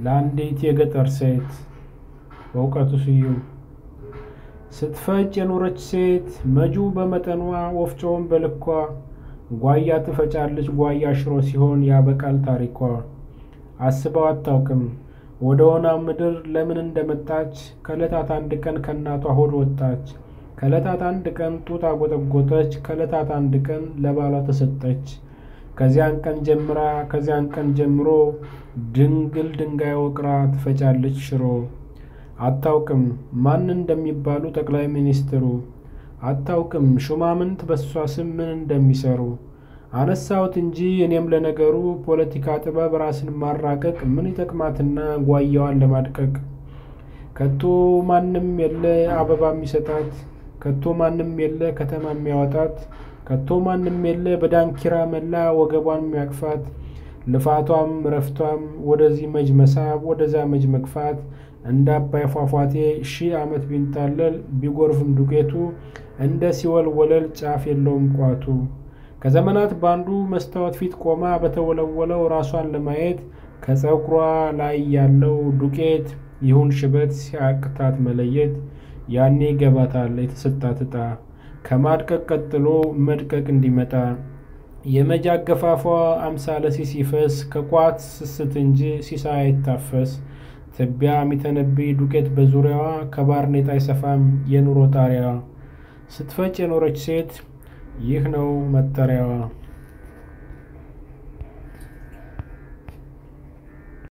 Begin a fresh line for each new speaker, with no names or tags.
ለአንዲት የገጠር ሴት በእውቀቱ ስዩም ስትፈጭ የኖረች ሴት መጁ በመጠኗ ወፍጮውን በልኳ ጓያ ትፈጫለች ጓያ ሽሮ ሲሆን ያበቃል ታሪኳ። አስበው አታውቅም ወደ ሆና ምድር ለምን እንደመጣች ከዕለታት አንድ ቀን ከእናቷ ሆድ ወጣች። ከዕለታት አንድ ቀን ጡት አጎጠጎጠች። ከዕለታት አንድ ቀን ለባሏ ተሰጠች። ከዚያን ቀን ጀምራ ከዚያን ቀን ጀምሮ ድንግል ድንጋይ ወቅራ ትፈጫለች ሽሮ። አታውቅም ማን እንደሚባሉ ጠቅላይ ሚኒስትሩ። አታውቅም ሹማምንት በሷ ስም ምን እንደሚሰሩ። አነሳሁት እንጂ እኔም ለነገሩ ፖለቲካ ጥበብ ራስን ማራቀቅ ምን ይጠቅማትና ጓያዋን ለማድቀቅ። ከቶ ማንም የለ አበባ የሚሰጣት ከቶ ማንም የለ ከተማ የሚያወጣት ከቶ ማንም የለ በዳንኪራ መላ ወገቧን የሚያቅፋት። ልፋቷም ረፍቷም ወደዚህ መጅ መሳብ ወደዛ መጅ መግፋት እንደ አባይ ፏፏቴ ሺህ ዓመት ቢንጣለል ቢጎርፍም ዱቄቱ እንደ ሲወል ወለል ጫፍ የለውም ቋቱ። ከዘመናት ባንዱ መስታወት ፊት ቆማ በተወለወለው ራሷን ለማየት ከፀጉሯ ላይ ያለው ዱቄት ይሁን ሽበት ሲያቅታት መለየት ያኔ ይገባታል የተሰጣት ዕጣ ከማድቀቅ ቀጥሎ መድቀቅ እንዲመጣ። የመጃ አገፋፏ አምሳለ ሲሲፈስ ከቋት ስስት እንጂ ሲሳይ አይታፈስ። ትቢያ የሚተነብይ ዱቄት በዙሪያዋ ከባርኔጣ አይሰፋም የኑሮ ጣሪያዋ። ስትፈጭ የኖረች ሴት ይህ ነው መጠሪያዋ።